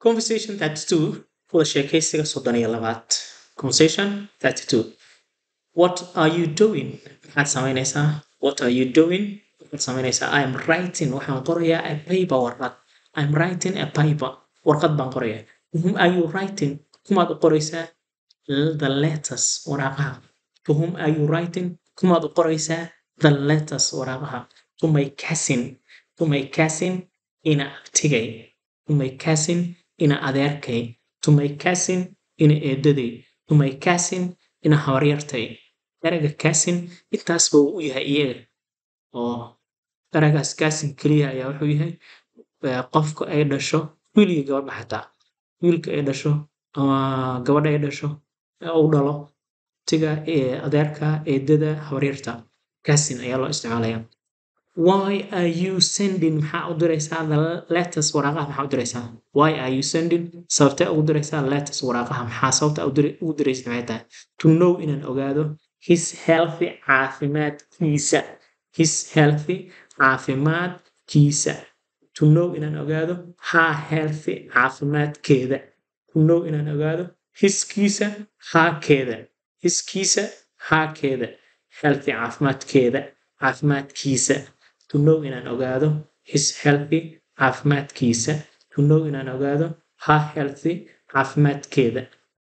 conversation 32 wada sheekaysiga soddon iyo labaad conversation 32 what are you doing maxaad samaynaysaa what are you doing maxaad samaynaysaa i am writing waxaan qorayaa a paper warqad i am writing a paper warqad baan qorayaa whom are you writing kumaad u qoraysaa the letters waraaqaha to whom are you writing kumaad u qoraysaa the letters waraaqaha to my cousin to my cousin ina abtigay to my cousin ina adeerkay to my cousin ina eedaday to my cousin ina habaryartay erayga cousin intaasba uu u yahay iyaga oo eraygaas cousin keliya ayaa wuxuu yahay qofka ay dhasho wiilgii gabadha xataa wiilka ay dhasho ama gabadha ay dhasho u dhalo tiga adeerka eedada habaryarta cousin ayaa loo isticmaalaya why are you sending maxaa u diraysaa the letters waraaqaha maxaa u diraysaa why are you sending sababtee ugu diraysaa letters waraaqaha maxaa sababta ugu diraysid maxay tahay to know inaan ogaado his healthy caafimaadkiisa his healthy caafimaadkiisa to know inaan ogaado her healthy caafimaadkeeda to know inaan ogaado hiskiisa haakeeda hiskiisa haakeeda healthy caafimaadkeeda caafimaadkiisa to know inaan ogaado his healthy caafimaadkiisa to know inaan ogaado her healthy caafimaadkeeda